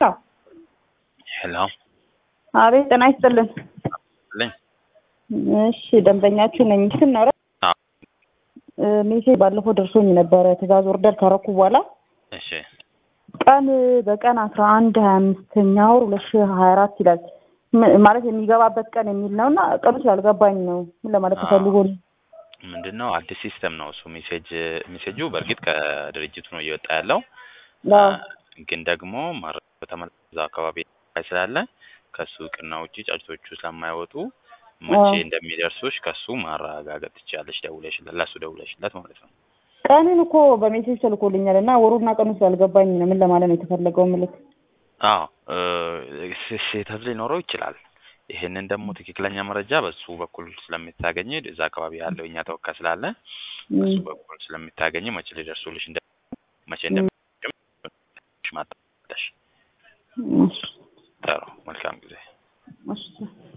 ሄሎ አቤት ጤና ይስጥልን። ልኝ እሺ ደንበኛችሁ ነኝ። ስናረ አዎ። ሜሴጅ ባለፈው ደርሶኝ ነበረ ትእዛዝ ኦርደር ካረኩ በኋላ እሺ ቀን በቀን አስራ አንድ ሀያ አምስተኛ ወር ሁለት ሺህ ሀያ አራት ይላል ም- ማለት የሚገባበት ቀን የሚል ነው እና ቀኑ ስላልገባኝ ነው። ምን ለማለት አዎ። ተፈልጎ ነው? ምንድን ነው አዲስ ሲስተም ነው እሱ ሜሴጅ ሜሴጁ በእርግጥ ከድርጅቱ ነው እየወጣ ያለው አዎ። አ፣ ግን ደግሞ ማረ- በተመለከተ እዛው አካባቢ ላይ ስላለ ከሱ እውቅና ውጪ ጫጭቶቹ ስለማይወጡ መቼ አዎ። እንደሚደርሱሽ ከሱ ማረጋገጥ ትችላለሽ። ደውለሽለት ለሱ ደውለሽለት ማለት ነው። ቀኑን እኮ በሜሴጅ ተልኮልኛል እና ወሩና ቀኑ ስላልገባኝ ነው። ምን ለማለት ነው የተፈለገው ምልክ? አዎ እ፣ ስ- ስህተት ሊኖረው ይችላል። ይሄንን ደግሞ ትክክለኛ መረጃ በሱ በኩል ስለምታገኝ እዛ አካባቢ ያለው እኛ ተወካይ ስላለ በሱ በኩል ስለምታገኝ መቼ ሊደርሱልሽ እንደ መቼ እንደሚደርሱልሽ ማጣለሽ። እሺ፣ ጥሩ መልካም ጊዜ። እሺ